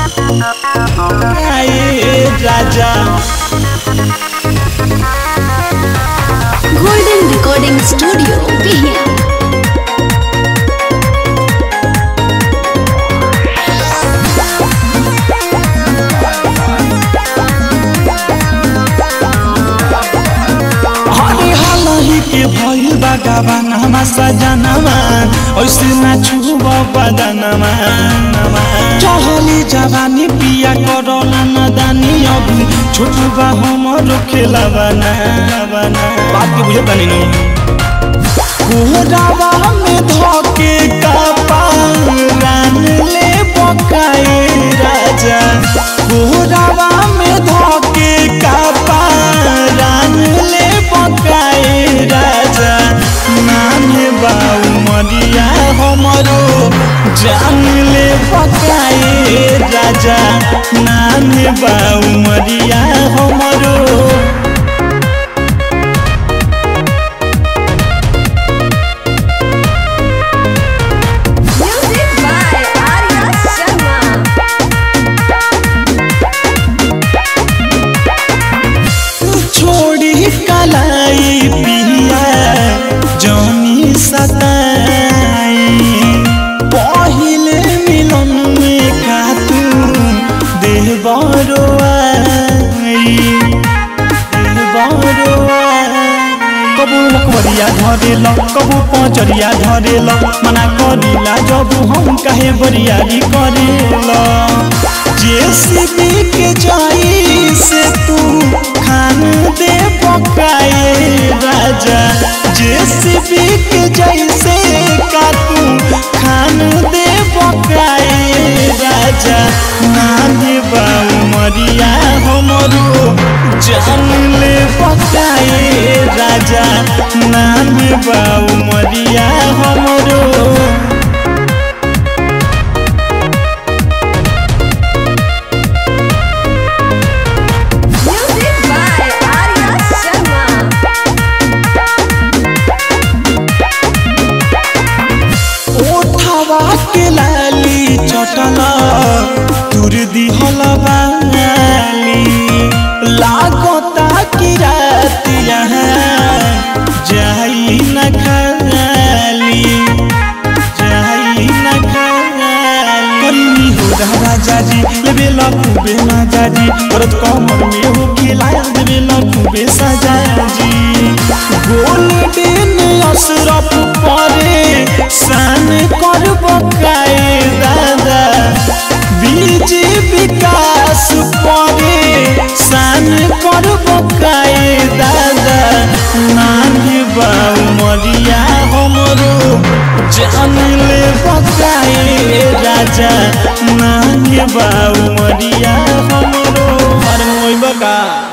आए राजा Golden Recording Studio, Bihia. हरे हालही के भइल बा गवानामा सजनामा ऐसे ना छुब बदनमा चहली जवानी पिया करला नदानी अभी छोटू बा हमरो खेला बना बना बात के बुझे तनी नु कोहरावा में धके कपारान ले बकाए राजा कोहरावा में धके कपारान ले बकाए राजा नाने बाऊ मरिया हमरो जान ले बकाए राजा नाने बाऊ मरिया हमरो Music by Arya Sharma. छोड़ी कलाई पिया जनी सताई पहिले मिलन में खातू देह बरो आई देह बरो कबू लकवरिया धरेल कबू पचरिया धरेल मना करिला जब हम काहे बरियारी करेल जेसीबी के जाई से तू खान दे पकाए राजा जेसीबी के जैसे का तू खान दे पकाए राजा नानी बाऊ मरिया हमरो जान ले पकाए राजा नानी बाऊ मरिया हमरो Music by Arya Sharma. ओठवा के लाली चटला तुर दिहल बाली लागता कि रात यहाँ जाई न खाली जाई न खाली कन्नी हो रहा जाजी लेबे लखुबे ना जाजी औरत कमर में हो खिलाया देबे लखुबे सजाजी गोल्डन अशरफ परे सान कर बकाए दादा बीजे विकास परे सान कर बकाए दादा नानी बाऊ मरिया हमरो जान ले बकाए राजा नानी बाऊ मरिया हमरो अरे मोई बका